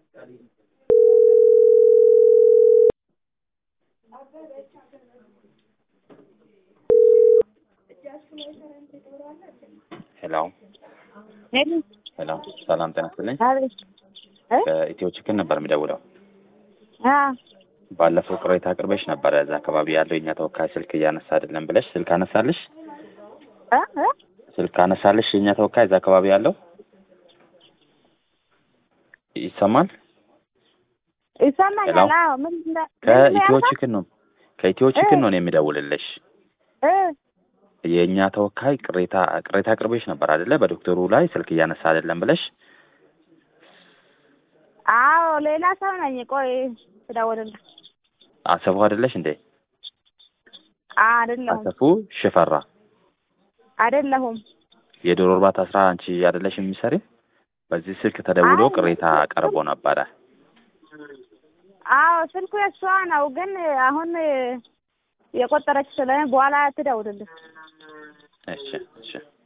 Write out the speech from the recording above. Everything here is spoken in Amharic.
ሄሎ ሄሎ ሄሎ፣ ሰላም ጤና ይስጥልኝ። አቤት እ ከኢትዮ ችክን ነበር የሚደውለው። አ ባለፈው ቅሬታ አቅርበሽ ነበረ እዛ አካባቢ ያለው የኛ ተወካይ ስልክ እያነሳ አይደለም ብለሽ ስልክ አነሳልሽ? እ እ ስልክ አነሳልሽ? የኛ ተወካይ እዛ አካባቢ ያለው ይሰማል? ይሰማኛል። ሄሎ። አዎ ምን እንደ ከኢትዮ ምን ችክን ነው ከኢትዮ ችክን ነው እኔ የሚደውልልሽ። እ የእኛ ተወካይ ቅሬታ ቅሬታ አቅርበሽ ነበር አይደለ? በዶክተሩ ላይ ስልክ እያነሳ አይደለም ብለሽ አዎ ሌላ ሰው ነኝ። ቆይ ትደውልልህ። አሰፉ አይደለሽ እንዴ? አይደለሁም አሰፉ ሽፈራ አይደለሁም። የዶሮ እርባታ ስራ አንቺ አይደለሽ የሚሰሪ? በዚህ ስልክ ተደውሎ አይ፣ ቅሬታ ቀርቦ ነበረ። አዎ ስልኩ የእሷ ነው፣ ግን አሁን የቆጠረች ስለሆነ በኋላ ትደውልልህ። እሺ እሺ